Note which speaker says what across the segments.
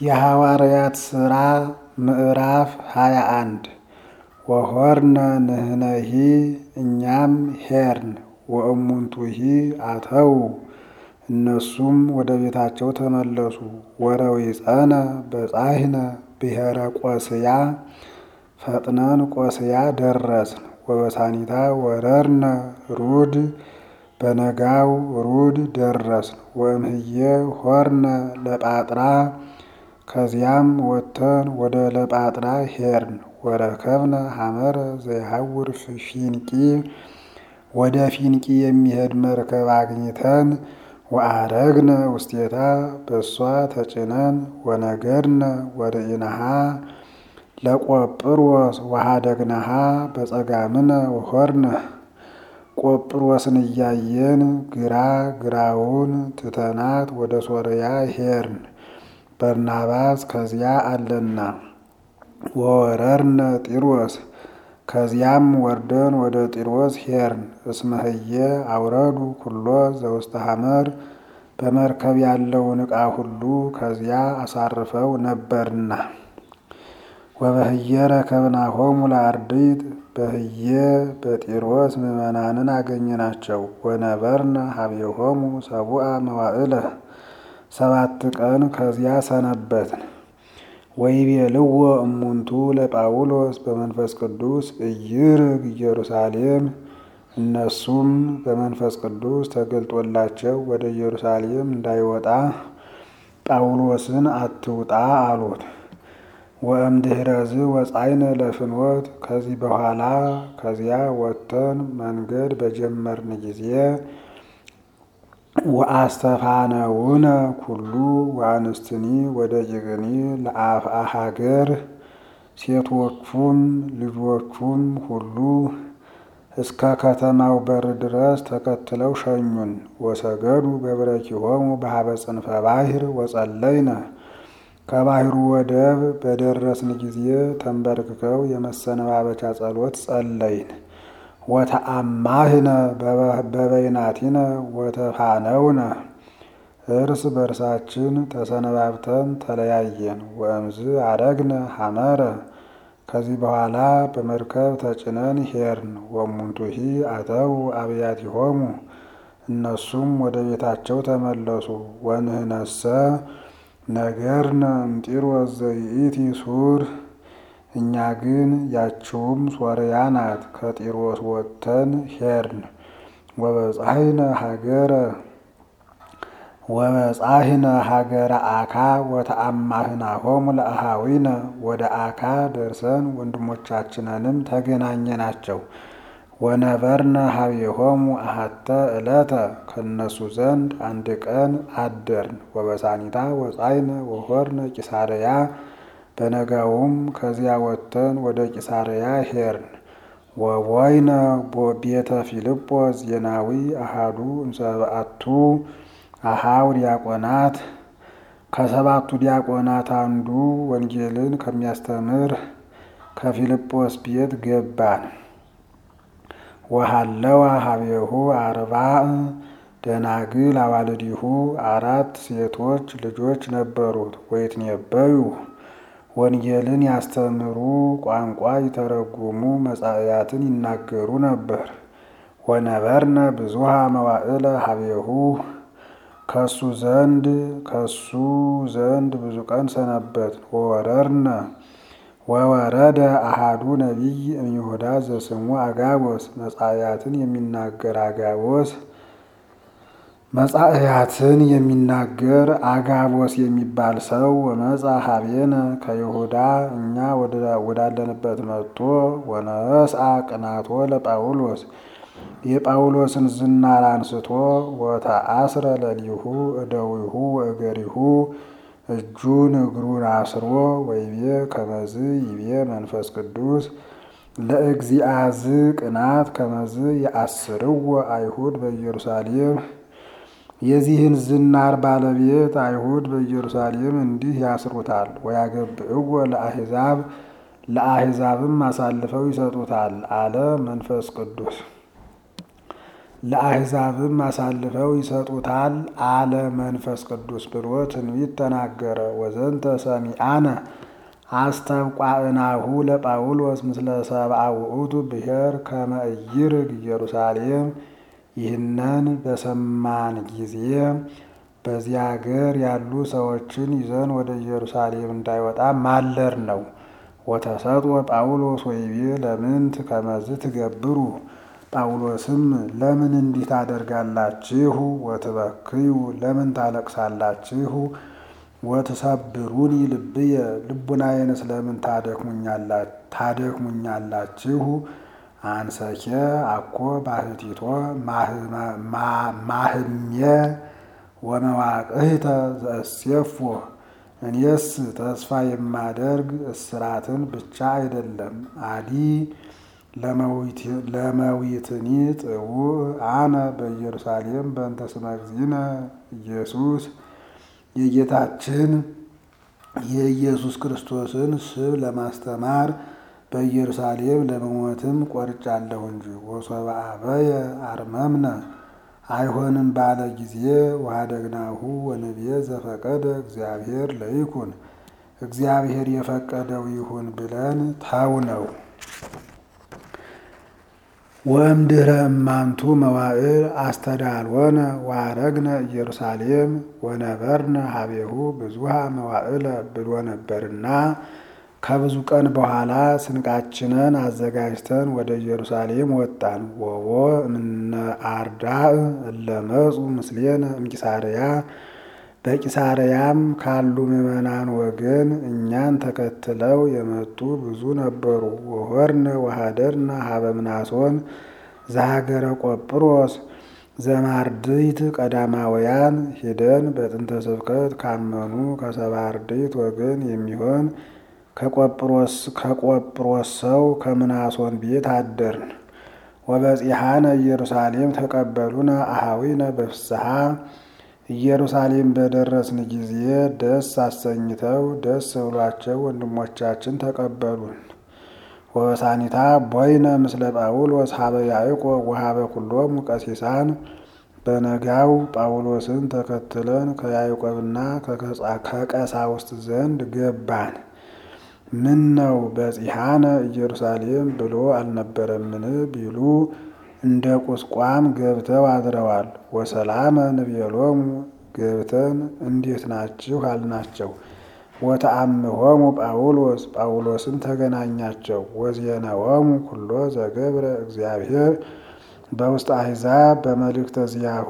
Speaker 1: የሐዋርያት ሥራ ምዕራፍ ሃያ አንድ ወሆርነ ንሕነሂ እኛም ሄርን ወእሙንቱሂ አተው እነሱም ወደ ቤታቸው ተመለሱ። ወረዊፀነ በጻሕነ ብሔረ ቆስያ ፈጥነን ቆስያ ደረስን። ወበሳኒታ ወረርነ ሩድ በነጋው ሩድ ደረስን። ወእምህየ ሆርነ ለጳጥራ ከዚያም ወጥተን ወደ ለጳጥራ ሄርን። ወረከብነ ሐመረ ዘይሐውር ፊንቂ ወደ ፊንቂ የሚሄድ መርከብ አግኝተን ወአረግነ ውስቴታ በእሷ ተጭነን ወነገድነ ወርኢነሃ ለቆጵሮስ ወሃደግነሃ በጸጋምነ ወሆርነ ቆጵሮስን እያየን ግራ ግራውን ትተናት ወደ ሶርያ ሄርን። በርናባስ ከዚያ አለና። ወወረርነ ጢሮስ ከዚያም ወርደን ወደ ጢሮስ ሄርን። እስመህየ አውረዱ ኩሎ ዘውስተ ሐመር በመርከብ ያለውን ዕቃ ሁሉ ከዚያ አሳርፈው ነበርና። ወበህየ ረከብናሆሙ ለአርድእት በህየ በጢሮስ ምዕመናንን አገኘናቸው። ወነበርነ ሀቤሆሙ ሰቡአ መዋዕለ ሰባት ቀን ከዚያ ሰነበትን። ወይቤልዎ እሙንቱ ለጳውሎስ በመንፈስ ቅዱስ እይርግ ኢየሩሳሌም እነሱም በመንፈስ ቅዱስ ተገልጦላቸው ወደ ኢየሩሳሌም እንዳይወጣ ጳውሎስን አትውጣ አሉት። ወእምድኅረዝ ወጻይነ ለፍኖት ከዚህ በኋላ ከዚያ ወጥተን መንገድ በጀመርን ጊዜ ወአስተፋነውነ ኩሉ ወአንስትኒ ወደ ጭቅኒ ለአፍአ ሀገር ሴቶቹም ልጆቹም ሁሉ እስከ ከተማው በር ድረስ ተከትለው ሸኙን። ወሰገዱ በብረኪሆሙ በሀበ ጽንፈ ባሕር ወጸለይነ ከባሕሩ ወደብ በደረስን ጊዜ ተንበርክከው የመሰነባበቻ ጸሎት ጸለይን። ወተአማህነ በበይናቲነ ወተፋነውነ እርስ በርሳችን ተሰነባብተን ተለያየን። ወእምዝ አረግነ ሐመረ ከዚህ በኋላ በመርከብ ተጭነን ሄርን። ወእሙንቱሂ አተው አብያቲሆሙ እነሱም ወደ ቤታቸው ተመለሱ። ወንህነሰ ነገርነ እምጢሮስ ዘይእቲ ሱር እኛ ግን ያችውም ሶርያ ናት። ከጢሮስ ወጥተን ሄርን። ወበጻሕነ ሀገረ ወበጻሕነ ሀገረ አካ ወተአማህናሆሙ ለአሃዊነ ወደ አካ ደርሰን ወንድሞቻችንንም ተገናኘናቸው። ወነበርነ ሀቤሆሙ አሐተ ዕለተ ከእነሱ ዘንድ አንድ ቀን አደርን። ወበሳኒታ ወጻይነ ወሆርነ ቂሳርያ በነጋውም ከዚያ ወጥተን ወደ ቂሳርያ ሄርን። ወቦይነ ቤተ ፊልጶስ ዜናዊ አሃዱ እምሰብአቱ አሃው ዲያቆናት ከሰባቱ ዲያቆናት አንዱ ወንጌልን ከሚያስተምር ከፊልጶስ ቤት ገባን። ወሃለዋ ሀቤሁ አርባዕ ደናግል አዋልዲሁ አራት ሴቶች ልጆች ነበሩት። ወይትነበዩ ወንጌልን ያስተምሩ ቋንቋ ይተረጉሙ መጻእያትን ይናገሩ ነበር። ወነበርነ ብዙሃ መዋዕለ ሀቤሁ ከሱ ዘንድ ከሱ ዘንድ ብዙ ቀን ሰነበት። ወወረርነ ወወረደ አሃዱ ነቢይ እምይሁዳ ዘስሙ አጋቦስ መጻእያትን የሚናገር አጋቦስ መጻእያትን የሚናገር አጋቦስ የሚባል ሰው ወመጻ ሀቤነ ከይሁዳ እኛ ወዳለንበት መጥቶ ወነስአ ቅናቶ ለጳውሎስ የጳውሎስን ዝናር አንስቶ ወተአስረ ለሊሁ እደዊሁ ወእገሪሁ እጁን እግሩን አስሮ ወይቤ ከመዝ ይቤ መንፈስ ቅዱስ ለእግዚአዝ ቅናት ከመዝ የአስርዎ አይሁድ በኢየሩሳሌም የዚህን ዝናር ባለቤት አይሁድ በኢየሩሳሌም እንዲህ ያስሩታል። ወያገብዕዎ ለአሕዛብ ለአሕዛብም አሳልፈው ይሰጡታል አለ መንፈስ ቅዱስ። ለአሕዛብም አሳልፈው ይሰጡታል አለ መንፈስ ቅዱስ ብሎ ትንቢት ተናገረ። ወዘንተ ሰሚአነ አስተብቋእናሁ ለጳውሎስ ምስለ ሰብአ ውእቱ ብሔር ከመ ኢይርግ ኢየሩሳሌም። ይህንን በሰማን ጊዜ በዚያ አገር ያሉ ሰዎችን ይዘን ወደ ኢየሩሳሌም እንዳይወጣ ማለር ነው። ወተሰጥኦ ጳውሎስ ወይቤ ለምንት ከመዝ ትገብሩ ጳውሎስም ለምን እንዲህ ታደርጋላችሁ? ወትበክዩ ለምን ታለቅሳላችሁ? ወትሰብሩኒ ልብየ ልቡናዬንስ ለምን ታደክሙኛላችሁ? አንሰኬ አኮ ባሕቲቶ ማህሜ ወመዋቅህተ ዘእሴፎ እኔስ ተስፋ የማደርግ እስራትን ብቻ አይደለም አዲ ለመዊትኒ ጥውዕ አነ በኢየሩሳሌም በእንተ ስመ እግዚእነ ኢየሱስ የጌታችን የኢየሱስ ክርስቶስን ስብ ለማስተማር በኢየሩሳሌም ለመሞትም ቆርጫለሁ እንጂ። ወሶበ አበየ አርመምነ አይሆንም ባለ ጊዜ ወኀደግናሁ ወንብየ ዘፈቀደ እግዚአብሔር ለይኩን እግዚአብሔር የፈቀደው ይሁን ብለን ታው ነው። ወእምድኅረ እማንቱ መዋዕል አስተዳልወነ ወአረግነ ኢየሩሳሌም ወነበርነ ሀቤሁ ብዙሃ መዋዕለ ብሎ ነበርና ከብዙ ቀን በኋላ ስንቃችንን አዘጋጅተን ወደ ኢየሩሳሌም ወጣን። ወቦ እምነ አርዳእ እለመጹ ምስሌነ እምቂሳርያ በቂሳርያም ካሉ ምዕመናን ወገን እኛን ተከትለው የመጡ ብዙ ነበሩ። ወሆርነ ወኀደርነ ሀበ ምናሶን ዘሀገረ ቆጵሮስ ዘማርድይት ቀዳማውያን ሂደን በጥንተ ስብከት ካመኑ ከሰባ አርድእት ወገን የሚሆን ከቆጵሮስ ከቆጵሮስ ሰው ከምናሶን ቤት አደርን። ወበጺሐነ ኢየሩሳሌም ተቀበሉነ አኀዊነ በፍስሐ ኢየሩሳሌም በደረስን ጊዜ ደስ አሰኝተው ደስ ብሏቸው ወንድሞቻችን ተቀበሉን። ወበሳኒታ ቦይነ ምስለ ጳውሎስ ሀበ ያዕቆብ ወሀበ ኩሎሙ ቀሲሳን በነጋው ጳውሎስን ተከትለን ከያዕቆብና ከቀሳውስት ዘንድ ገባን። ምን ነው በጺሐነ ኢየሩሳሌም ብሎ አልነበረምን ቢሉ እንደ ቁስቋም ገብተው አድረዋል። ወሰላመ ንቤሎሙ ገብተን እንዴት ናችሁ አልናቸው። ወተአምሆሙ ጳውሎስ ጳውሎስም ተገናኛቸው። ወዜነዎሙ ኩሎ ዘገብረ እግዚአብሔር በውስጥ አሕዛብ በመልእክተ ዚአሁ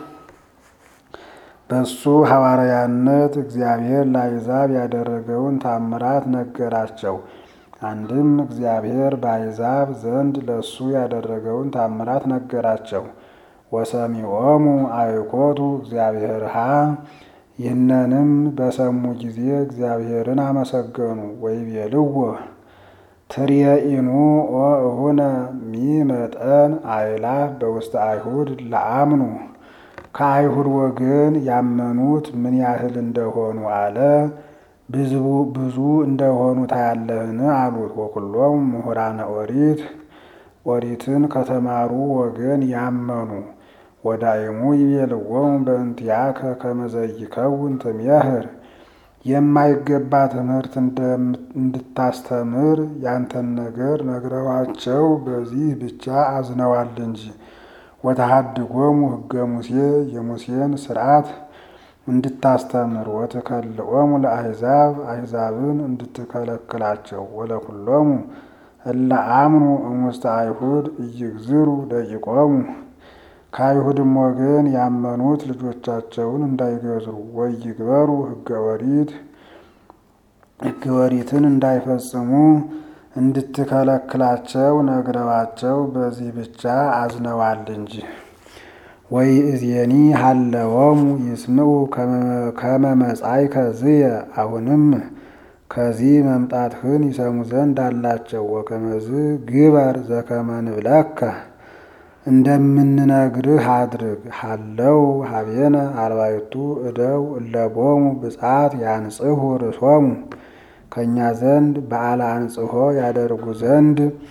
Speaker 1: በሱ ሐዋርያነት እግዚአብሔር ለአሕዛብ ያደረገውን ታምራት ነገራቸው። አንድም እግዚአብሔር በአሕዛብ ዘንድ ለሱ ያደረገውን ታምራት ነገራቸው። ወሰሚዖሙ አእኮቱ እግዚአብሔርሃ ይህንንም በሰሙ ጊዜ እግዚአብሔርን አመሰገኑ። ወይቤልዎ ትርየኢኑ ኦ እሁነ ሚመጠን አእላፍ በውስተ አይሁድ ለአምኑ ከአይሁድ ወገን ያመኑት ምን ያህል እንደሆኑ አለ። ብዙ እንደሆኑ ታያለህን አሉት። ወኩሎም ምሁራነ ኦሪት ኦሪትን ከተማሩ ወገን ያመኑ ወዳይሙ ይቤልዎሙ በእንቲአከ ከመ ዘይከውን ትሜህር የማይገባ ትምህርት እንድታስተምር ያንተን ነገር ነግረዋቸው በዚህ ብቻ አዝነዋል እንጂ። ወተሃድጎሙ ሕገ ሙሴ የሙሴን ስርዓት እንድታስተምር ወትከልኦሙ ለአሕዛብ አሕዛብን እንድትከለክላቸው ወለኩሎሙ እለ አምኑ እሙስተ አይሁድ እይግዝሩ ደቂቆሙ ከአይሁድም ወገን ያመኑት ልጆቻቸውን እንዳይገዝሩ ወይግበሩ ሕገ ኦሪት ሕገ ኦሪትን እንዳይፈጽሙ እንድትከለክላቸው ነግረዋቸው በዚህ ብቻ አዝነዋል እንጂ። ወይ እዜኒ ሀለወሙ ይስምዑ ከመ መጻእከ ዝየ አሁንም ከዚህ መምጣትህን ይሰሙ ዘንድ አላቸው። ወከመዝ ግበር ዘከመ ንብለከ እንደምንነግርህ አድርግ። ሀለው ሀቤነ አርባዕቱ እደው እለቦሙ ብጻት ያንጽሁ ርእሶሙ ከእኛ ዘንድ በዓለ አንጽሖ ያደርጉ ዘንድ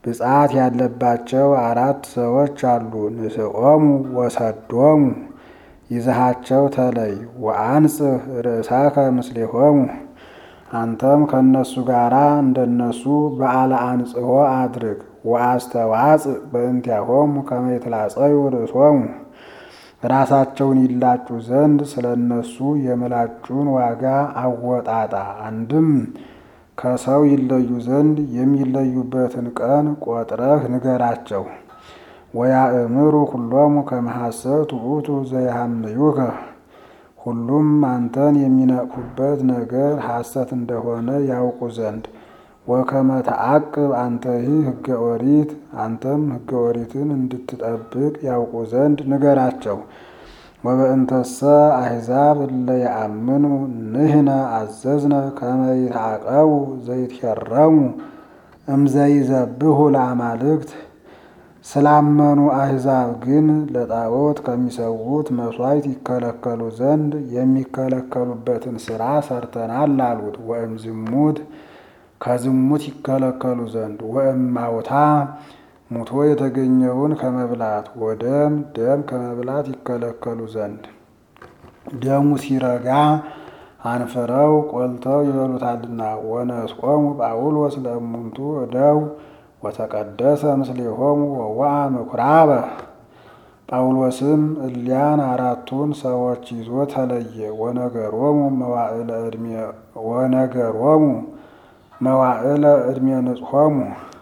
Speaker 1: ብጻት ያለባቸው አራት ሰዎች አሉ። ንስኦሙ ወሰዶሙ ይዘሃቸው ተለይ። ወአንጽህ ርእሳከ ምስሌሆሙ አንተም ከእነሱ ጋር እንደነሱ በዓለ አንጽሖ አድርግ። ወአስተዋጽእ በእንቲአሆሙ ከመ ይትላጸዩ ርእሶሙ ራሳቸውን ይላጩ ዘንድ ስለ እነሱ የምላጩን ዋጋ አወጣጣ። አንድም ከሰው ይለዩ ዘንድ የሚለዩበትን ቀን ቆጥረህ ንገራቸው። ወያእምሩ ኩሎሙ ከመ ሐሰት ውእቱ ዘያሐምዩከ ሁሉም አንተን የሚነቅፉበት ነገር ሐሰት እንደሆነ ያውቁ ዘንድ። ወከመ ተዐቅብ አንተሂ ሕገ ኦሪት አንተም ሕገ ኦሪትን እንድትጠብቅ ያውቁ ዘንድ ንገራቸው። ወበእንተሰ አሕዛብ እለ የአምኑ ንሕነ አዘዝነ ከመ ይትዐቀቡ ዘይትሄረሙ እምዘይዘብሑ ለአማልክት ስላመኑ አሕዛብ ግን ለጣዖት ከሚሰዉት መሥዋዕት ይከለከሉ ዘንድ የሚከለከሉበትን ሥራ ሰርተናል አሉት። ወእም ዝሙት ከዝሙት ይከለከሉ ዘንድ ወእማውታ ሙቶ የተገኘውን ከመብላት ወደም ደም ከመብላት ይከለከሉ ዘንድ ደሙ ሲረጋ አንፍረው ቆልተው ይበሉታልና። ወነስቆሙ ጳውሎስ ለእሙንቱ እደው ወተቀደሰ ምስሌሆሙ ወወአ ምኵራበ ጳውሎስም እሊያን አራቱን ሰዎች ይዞ ተለየ። ወነገሮሙ መዋዕለ ዕድሜ ወነገሮሙ መዋዕለ ዕድሜ ንጽሖሙ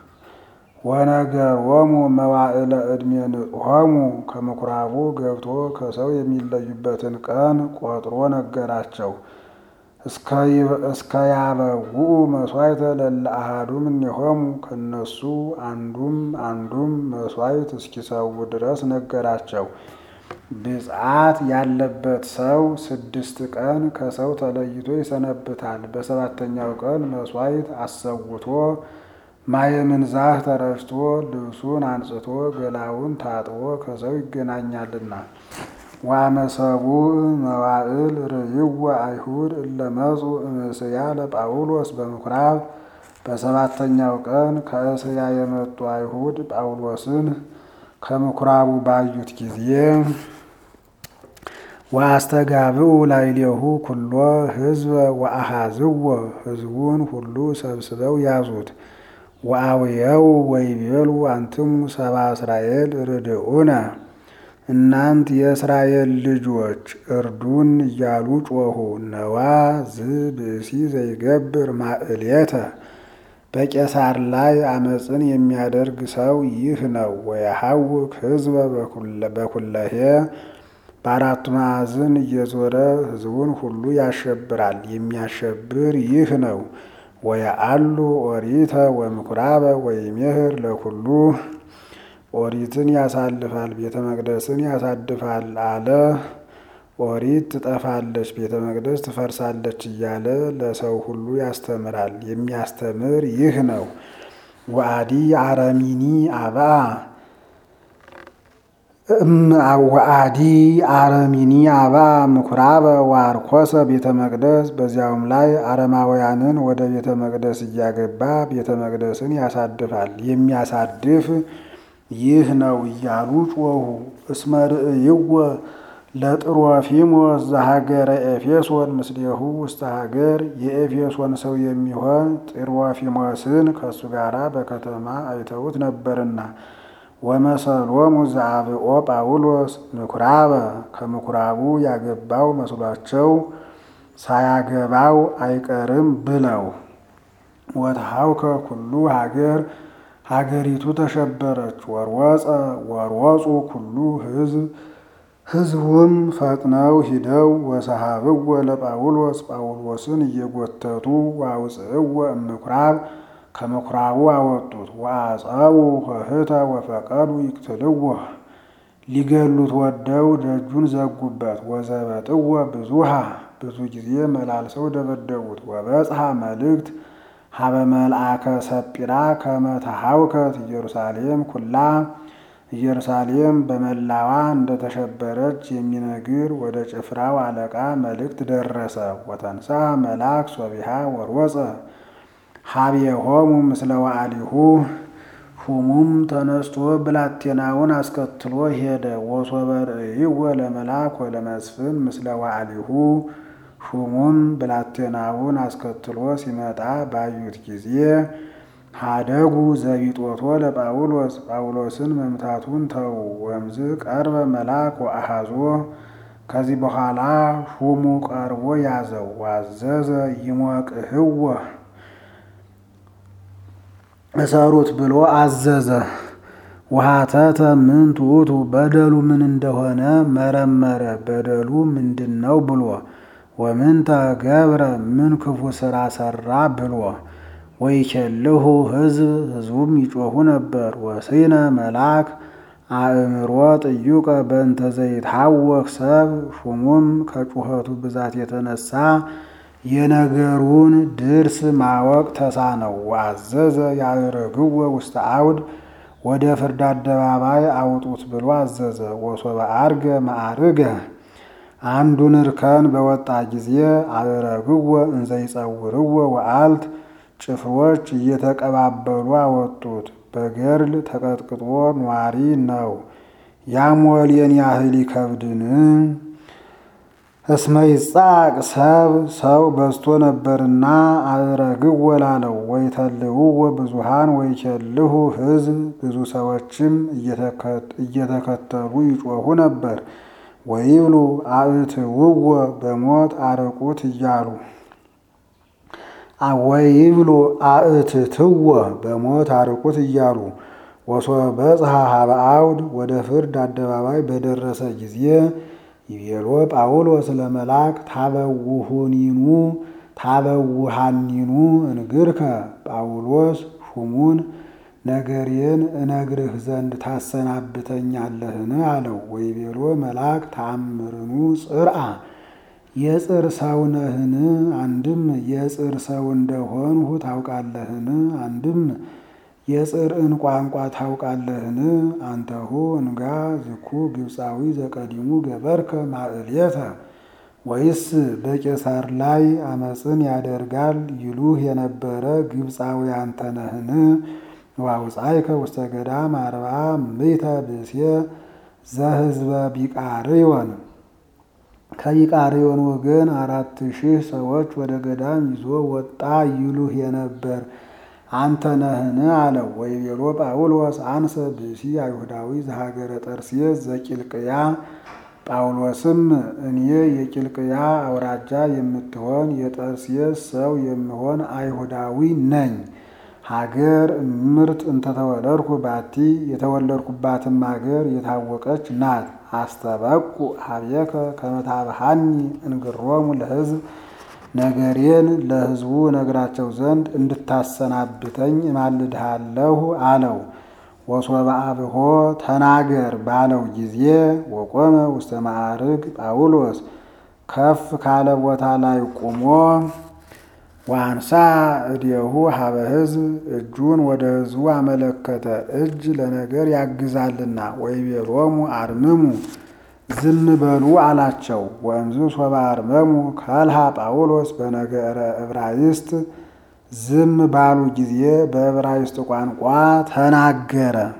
Speaker 1: ወነገሮሙ መዋዕለ ዕድሜ ንጽሖሙ ከምኵራቡ ገብቶ ከሰው የሚለዩበትን ቀን ቆጥሮ ነገራቸው። እስከ ያበውኡ መሥዋዕተ ለእለ አሐዱ እምኔሆሙ ከእነሱ አንዱም አንዱም መሥዋዕት እስኪሰዉ ድረስ ነገራቸው። ብፅዓት ያለበት ሰው ስድስት ቀን ከሰው ተለይቶ ይሰነብታል። በሰባተኛው ቀን መሥዋዕት አሰውቶ ማየ ምንዛህ ተረጭቶ ልብሱን አንጽቶ ገላውን ታጥቦ ከሰው ይገናኛልና። ወአመሰቡ መዋዕል ርእይዎ አይሁድ እለ መጹ እምእስያ ለጳውሎስ በምኵራብ በሰባተኛው ቀን ከእስያ የመጡ አይሁድ ጳውሎስን ከምኵራቡ ባዩት ጊዜ ወአስተጋብኡ ላዕሌሁ ኩሎ ሕዝበ ወአሐዝዎ ሕዝቡን ሁሉ ሰብስበው ያዙት። ወአውየው ወይቤሉ አንትሙ ሰብአ እስራኤል ርድኡነ እናንት የእስራኤል ልጆች እርዱን እያሉ ጮኹ። ነዋ ዝ ብእሲ ዘይገብር ማዕሌተ በቄሳር ላይ አመፅን የሚያደርግ ሰው ይህ ነው። ወየሐውክ ሕዝበ በኩለሄ በአራቱ ማዕዝን እየዞረ ሕዝቡን ሁሉ ያሸብራል። የሚያሸብር ይህ ነው። ወየአሉ ኦሪተ ወምኵራበ ወይሜህር ለኩሉ ኦሪትን ያሳልፋል፣ ቤተ መቅደስን ያሳድፋል አለ። ኦሪት ትጠፋለች፣ ቤተ መቅደስ ትፈርሳለች እያለ ለሰው ሁሉ ያስተምራል። የሚያስተምር ይህ ነው። ወአዲ አረሚኒ አባ ወአዲ አረሚኒ አባ ምኵራበ ወአርኮሰ ቤተ መቅደስ በዚያውም ላይ አረማውያንን ወደ ቤተ መቅደስ እያገባ ቤተ መቅደስን ያሳድፋል። የሚያሳድፍ ይህ ነው እያሉ ጮኹ። እስመ ርእይዎ ለጥሮፊሞስ ዘሀገረ ኤፌሶን ምስሌሁ ውስተ ሀገር የኤፌሶን ሰው የሚሆን ጥሮፊሞስን ከእሱ ጋር በከተማ አይተውት ነበርና ወመሰሎሙ ዘአብኦ ጳውሎስ ምኵራበ ከምኵራቡ ያገባው መስሏቸው ሳያገባው አይቀርም ብለው ወተሐውከ ኩሉ ሀገር ሀገሪቱ ተሸበረች። ወርወፀ ወርወፁ ኩሉ ሕዝብ ሕዝቡም ፈጥነው ሂደው ወሰሃብዎ ለጳውሎስ ጳውሎስን እየጎተቱ ወአውፅእዎ እምኵራብ ከምኵራቡ አወጡት። ወአጸቡ ኆኅተ ወፈቀዱ ይቅትልዎ ሊገሉት ወደው ደጁን ዘጉበት። ወዘበጥዎ ብዙሃ ብዙ ጊዜ መላልሰው ደበደቡት። ወበጽሐ መልእክት ሀበ መልአከ ሰጲራ ከመ ተሐውከት ኢየሩሳሌም ኩላ ኢየሩሳሌም በመላዋ እንደተሸበረች የሚነግር ወደ ጭፍራው አለቃ መልእክት ደረሰ። ወተንሳ መልአክ ሶቢሃ ወርወፀ ሀቤሆሙ ምስለ ዋዕሊሁ ሹሙም ተነስቶ ብላቴናውን አስከትሎ ሄደ። ወሶበ ርእይዎ ለመልአክ ወለመስፍን ምስለ ዋዕሊሁ ሹሙም ብላቴናውን አስከትሎ ሲመጣ ባዩት ጊዜ ሀደጉ ዘቢጦቶ ለጳውሎስ ጳውሎስን መምታቱን ተው። ወምዝ ቀርበ መልአክ ወአሃዞ ከዚህ በኋላ ሹሙ ቀርቦ ያዘው። ዋዘዘ ይሞቅህወ እሰሩት ብሎ አዘዘ። ውሃተተ ምን ትዑቱ በደሉ ምን እንደሆነ መረመረ። በደሉ ምንድን ነው ብሎ ወምንተ ገብረ ምን ክፉ ስራ ሰራ ብሎ ወይኬልሁ ሕዝብ ሕዝቡም ይጮኹ ነበር። ወስነ መልአክ አእምሮ ጥዩቀ በእንተ ዘይትሐወክ ሰብ ሹሙም ከጩኸቱ ብዛት የተነሳ የነገሩን ድርስ ማወቅ ተሳነው። ወአዘዘ ያዕርግዎ ውስተ አውድ ወደ ፍርድ አደባባይ አውጡት ብሎ አዘዘ። ወሶበ አርገ ማዕርገ አንዱን እርከን በወጣ ጊዜ አዕረግዎ እንዘይጸውርዎ ወአልት ጭፍሮች እየተቀባበሉ አወጡት። በገርል ተቀጥቅጦ ኗሪ ነው። ያሞሌን ያህል ይከብድን? እስመ ይጻቅ ሰብ ሰው በዝቶ ነበርና አዕረግዎ ላለው። ወይተልውዎ ብዙሃን ወይኬልሁ ሕዝብ ብዙ ሰዎችም እየተከተሉ ይጮኹ ነበር። ወይብሉ አእትውዎ በሞት አርቁት እያሉ ወይብሉ አእትትዎ በሞት አርቁት እያሉ ወሶበ በጽሐ ሀበ አውድ ወደ ፍርድ አደባባይ በደረሰ ጊዜ ይቤሎ ጳውሎስ ለመልአክ ታበውሁኒኑ ታበውሃኒኑ እንግርከ ጳውሎስ ሹሙን ነገሬን እነግርህ ዘንድ ታሰናብተኛለህን? አለው። ወይቤሎ መልአክ ተአምርኑ ጽርአ የጽር ሰው ነህን? አንድም የጽር ሰው እንደሆንሁ ታውቃለህን? አንድም የጽርዕን ቋንቋ ታውቃለህን? አንተሁ እንጋ ዝኩ ግብፃዊ ዘቀዲሙ ገበርከ ማዕልየተ ወይስ በቄሳር ላይ አመፅን ያደርጋል ይሉህ የነበረ ግብፃዊ አንተ ነህን? ዋውፃይከ ውስተ ገዳም አርብዓ ምእተ ብእሴ ዘህዝበ ቢቃርዮን ከቢቃርዮን ወገን አራት ሺህ ሰዎች ወደ ገዳም ይዞ ወጣ ይሉህ የነበር አንተ ነህን? አለው። ወይቤሎ ጳውሎስ አንሰ ብእሲ አይሁዳዊ ዘሀገረ ጠርሴስ ዘቂልቅያ ጳውሎስም እኔ የቂልቅያ አውራጃ የምትሆን የጠርሴስ ሰው የምሆን አይሁዳዊ ነኝ። ሀገር እምርት እንተተወለድኩ ባቲ የተወለድኩባትም ሀገር የታወቀች ናት። አስተበቁ ሀቤከ ከመታብሃኒ እንግሮሙ ለሕዝብ ነገሬን ለሕዝቡ ነግራቸው ዘንድ እንድታሰናብተኝ እማልድሃለሁ አለው። ወሶበ አብሆ ተናገር ባለው ጊዜ ወቆመ ውስተ ማዕርግ ጳውሎስ ከፍ ካለ ቦታ ላይ ቆሞ ዋንሳ እዴሁ ሀበ ሕዝብ እጁን ወደ ሕዝቡ አመለከተ። እጅ ለነገር ያግዛልና። ወይቤሎሙ አርምሙ ዝም በሉ አላቸው። ወእምዝ ሶበ አርመሙ ከልሃ ጳውሎስ በነገረ ዕብራይስጥ ዝም ባሉ ጊዜ በዕብራይስጥ ቋንቋ ተናገረ።